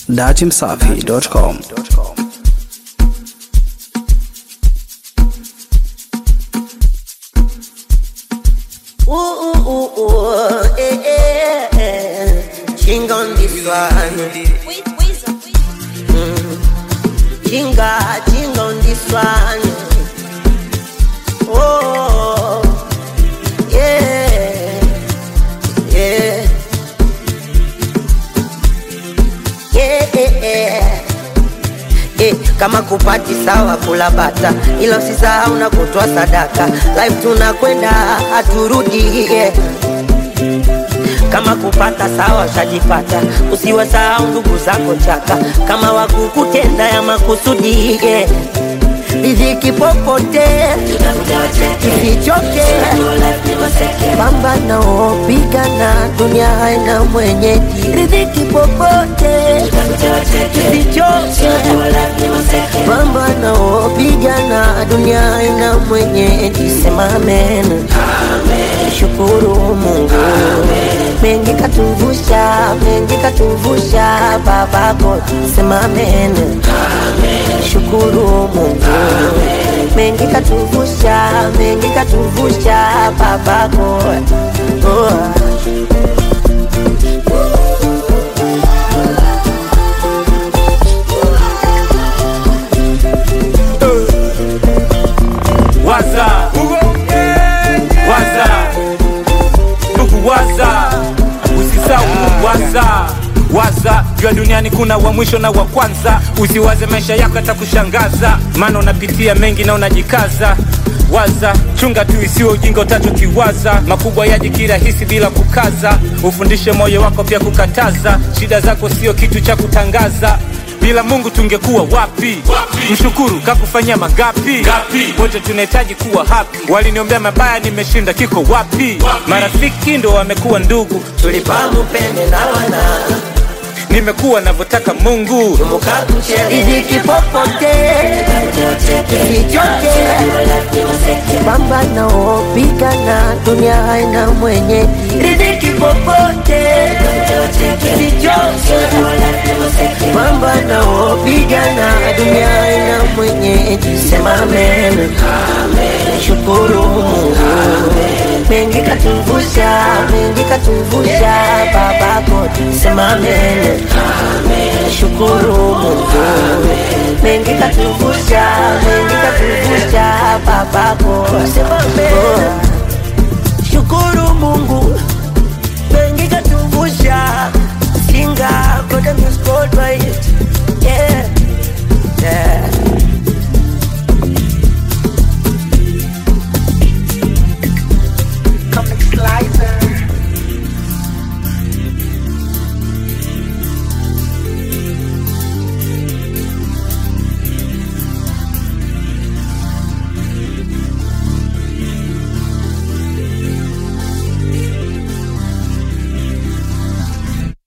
datimsafi.com. Ooh, ooh, ooh, ooh, eh, eh, eh. King on this one. Chinga, chinga on this one. Oh, yeah, yeah, yeah, yeah, yeah. Eh, kama kupati sawa kula bata, ila usisahau na kutoa sadaka. Life tunakwenda haturudi, yeah. Kama kupata sawa ushajipata, usiwasahau ndugu zako chaka, kama wakukutenda ya makusudi, yeah. Riziki popote isichoke, pambana pigana, dunia haina mwenyeji. Riziki popote isichoke, pambana pigana, dunia haina mwenyeji. Sema amen, shukuru Mungu, mengi katuvusha, mengi katuvusha, babako. Sema amen, shukuru Mungu, mengi katuvusha, mengi katuvusha, babako. Oh. waza waza ndugu waza usisahau waza waza jua duniani kuna wa mwisho na wa kwanza usiwaze maisha yako yatakushangaza maana unapitia mengi na unajikaza waza chunga tu isiwe ujinga utatu kiwaza makubwa yaji kirahisi bila kukaza ufundishe moyo wako pia kukataza shida zako sio kitu cha kutangaza bila mungu tungekuwa wapi, wapi? mshukuru kakufanyia mangapi Gapi? wote tunahitaji kuwa happy waliniombea mabaya nimeshinda kiko wapi, wapi? marafiki ndo wamekuwa ndugu Tulipamu pende na wana nimekuwa navyotaka mungu Riziki popote isichoke, pambana pigana, dunia haina mwenye. Riziki popote isichoke, pambana pigana, dunia haina mwenye. Sema amen, shukuru Mungu, mengi katuvusha, mengi katuvusha, babako. Sema amen, shukuru Mungu, mengi katuvusha, mengi katuvusha, babako. Sema amen.